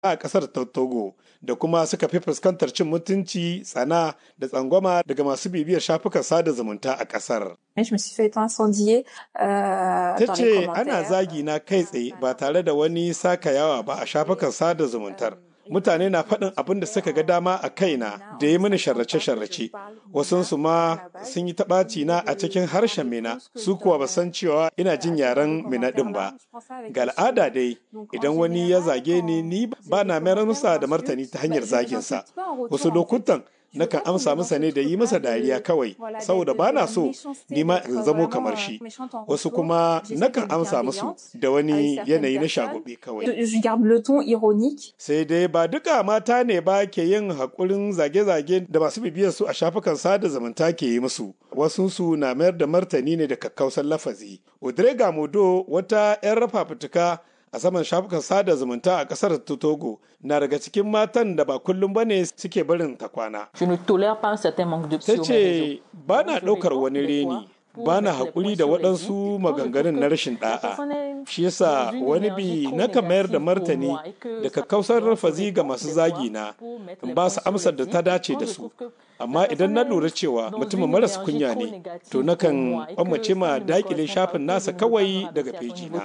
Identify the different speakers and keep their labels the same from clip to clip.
Speaker 1: a ƙasar Togo da kuma suka fi fuskantar cin mutunci, tsana da tsangwama daga masu bibiyar shafukan sada zumunta a ƙasar. Ta ce ana zagi na kai tsaye ba tare da wani saka yawa ba a shafukan sada zumuntar. mutane na faɗin abin da suka ga dama a kaina da ya mini sharrace-sharrace wasunsu ma sun yi taɓaci na a cikin harshen mina su kuwa ba san cewa ina jin yaren mina ɗin ba ga al'ada dai idan wani ya zage ni ni ba na mayar masa da martani ta hanyar zaginsa wasu lokutan nakan amsa masa ne da yi masa dariya kawai saboda ba na so ni ma in zamo kamar shi wasu kuma nakan amsa musu da wani yanayi na shagobe kawai sai dai ba duka mata ne ba ke yin haƙurin zage-zage da masu bibiyar su a shafukan sada zumunta ke yi musu wasu su na mayar da martani ne da kakkausan lafazi odrega modo wata 'yan rafa fituka a saman shafukan sada zumunta a kasar Togo na daga cikin matan da ba kullum bane suke barin ta kwana. Ta ce ba na ɗaukar wani reni ba na haƙuri da waɗansu maganganun na rashin ɗa'a. Shi yasa wani bi nakan mayar da martani da kakkausar rafazi ga masu zagi na in ba su amsar da ta dace da su. Amma idan na lura cewa mutumin maras kunya ne, to nakan kwamace ma dakile shafin nasa kawai daga feji na.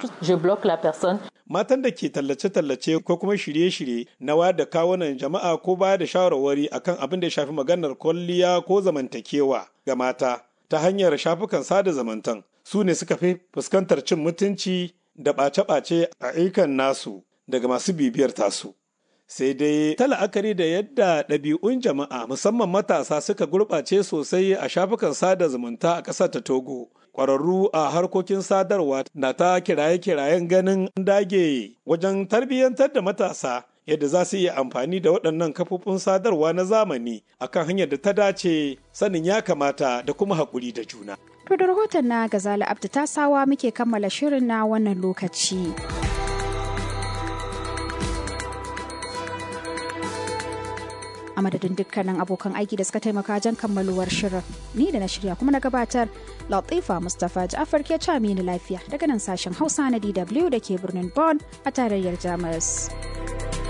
Speaker 1: Matan da ke tallace-tallace ko kuma shirye-shirye na wayar da kawunan jama'a ko baya da shawarwari akan abin da ya shafi maganar kwalliya ko zamantakewa ga mata. ta hanyar shafukan sada zamantan su ne suka fi fuskantar cin mutunci da ɓace-ɓace a ayyukan nasu daga masu bibiyar tasu. Sai dai ta la'akari da yadda ɗabi'un jama'a musamman matasa suka gurɓace sosai a shafukan sada zumunta a ƙasar ta Togo. Ƙwararru a harkokin sadarwa na ta kiraye-kirayen ganin dage wajen tarbiyyantar da matasa yadda za su iya amfani da waɗannan kafofin sadarwa na zamani akan hanyar da ta dace sanin ya kamata da kuma haƙuri da juna.
Speaker 2: To da rahoton na Gazali Abdu ta sawa muke kammala shirin na wannan lokaci. A madadin dukkanin abokan aiki da suka taimaka wajen kammaluwar shirin. Ni da na shirya kuma na gabatar Latifa Mustapha Ja'far ke ni lafiya daga nan sashen Hausa na DW da ke birnin Bonn a tarayyar Jamus.